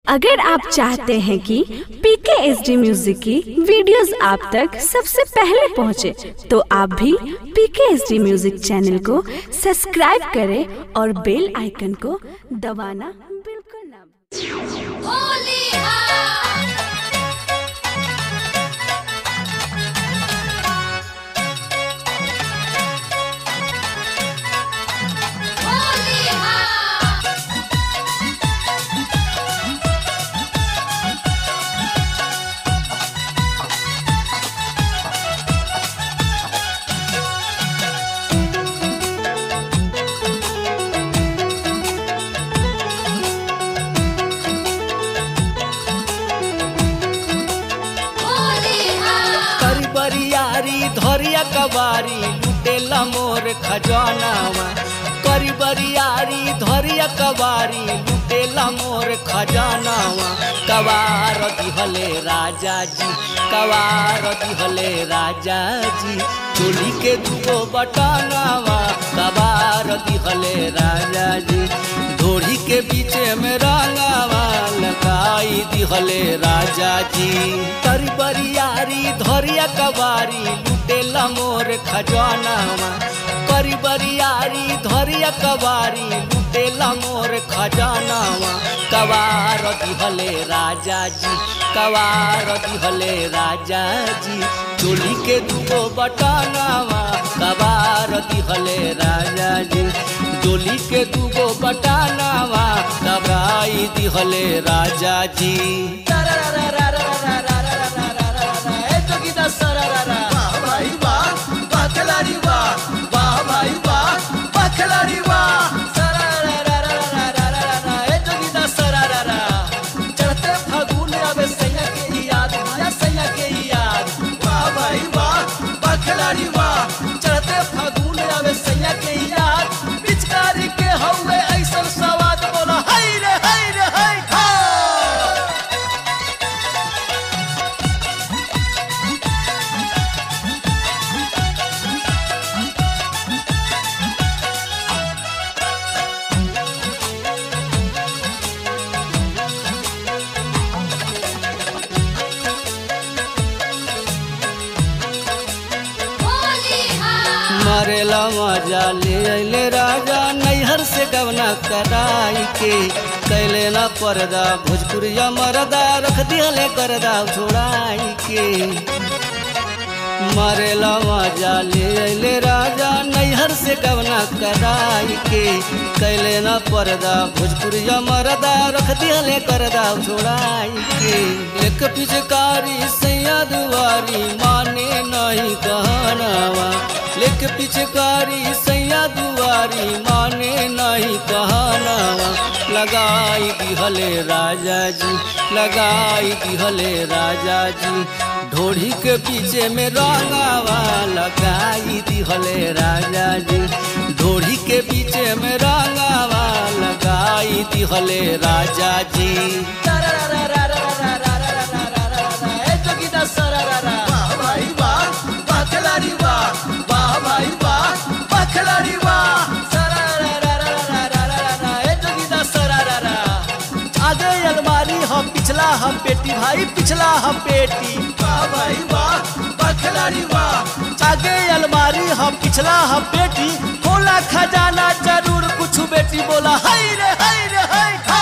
अगर आप चाहते हैं कि पीके एस डी म्यूजिक की वीडियोस आप तक सबसे पहले पहुंचे, तो आप भी PK S D music channel को सब्सक्राइब करें और बेल आइकन को दबाना बिल्कुल ना भूलें। करी बरियारी धरिया कबारी लुटेला मोर खजानावा करी बरियारी धरिया कबारी लुटेला मोर खजानावा कवार दिहले राजा जी कवार दिहले राजा जी चोली के दुगो बटनावा कवार दिहले राजा जी धोड़ी के बीचे में रंगावा लगाई दिहले राजा जी करी बरियारी धरिया कबारी लुटेला मोर खजानावा करी बरियारी धरिया कबारी लुटेला मोर खजानावा कवार दिहले राजा जी कवार दिहले राजा जी चोली के दुगो बटनावा कवार दिहले राजा जी डोली के दुगो बटानावा कबराई दिहले राजा जी चढ़ते फागुन आवे सैया के याद आया सैया के याद वाह भाई वाह वाह खिलाड़ी वाह चढ़ते फागुन आवे सैया के याद पिचकारी के हौवे ऐसन सवाद बोला हाय रे हाय रे हाय हा मरेला मजा ले अले राजा नैहर से गवना कराई के कैले ना पर्दा भोजपुरिया मरदा रख दिहले करदा छोड़ाई के मरेला मजा ले अले राजा नैहर से गवना कराई के कैले ना पर्दा भोजपुरिया मरदा रख दिहले करदा छोड़ाई के एक पिचकारी सैया दुआरी माने नहीं कहनावा लेख पिचकारी सैया दुआरी माने नहीं कहनावा लगाई दिहले राजा जी लगाई दिहले राजा जी ढोढ़ी के पीछे में रंगावा लगाई दिहले राजा जी ढोढ़ी के पीछे में रंगावा लगाई दिहले राजा जी आगे अलमारी हम पिछला हम पेटी भाई पिछला हम पेटी वाह भाई वाह वाह खिलाड़ी वाह आगे अलमारी हम पिछला हम पेटी खोला खजाना जरूर कुछ बेटी बोला हाय रे हाय रे हाय हा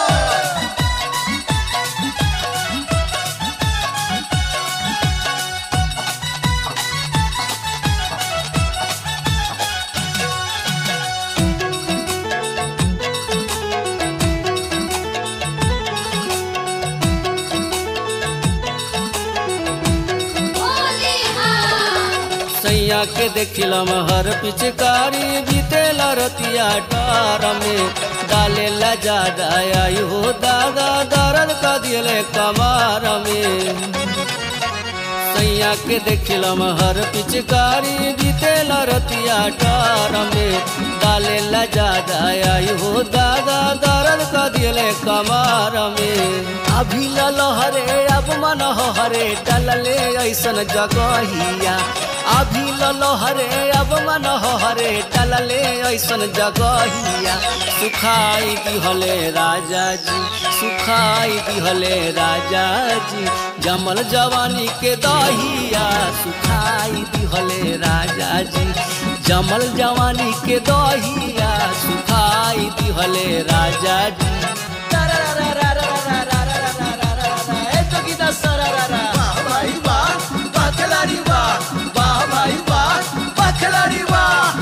सैया के देखिलम हर पिचकारी बीतेल रतिया डार में डाले ला ज्यादा आई हो दादा दर्द का दिले कमार में सैया सैया के देखिलम हर पिचकारी बीतेल रतिया टार में डाले ला ज्यादा आई हो दादा दर्द क दिले कमार में अभी लहरे अब मन हरे डलले ऐसन जगहिया अभी लहरे अब मन हरे डलले ऐसन जगहिया सुखाई दिहले राजा जी सुखाई दिहले राजा जी जमल जवानी के दहिया सुखाई दिहले राजा जी जमल जवानी के दहिया सुखाई दिहले राजा जी ए जोगिदा सरारा वाह भाई वाह वाह खिलाड़ी वाह वाह भाई वाह वाह खिलाड़ी वाह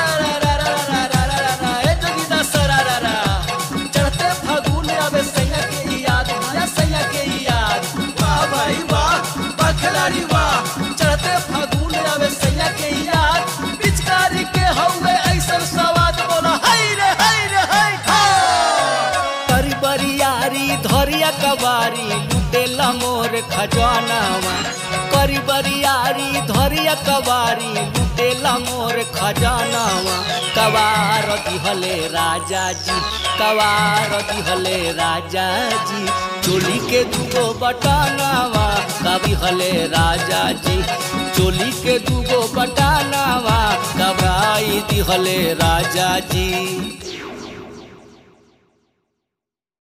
चढ़ते फागुन आवे सैया के याद आया सैया के याद वाह भाई वाह वाह खिलाड़ी वाह चढ़ते फागुन आवे सैया के याद पिचकारी के हौवे ऐसन सवाद बोला हाय रे हाय रे हाय करी बरियारी धरिया कबारी लुटेला मोर खजानावा करी बरियारी धरिया कबारी लुटेला मोर खजानावा कवार दिहले राजा जी कवार दिहले राजा जी चोली के दुगो बटानावा कभी हले राजा जी चोली के दुगो बटानावा कबाई दिहले राजा जी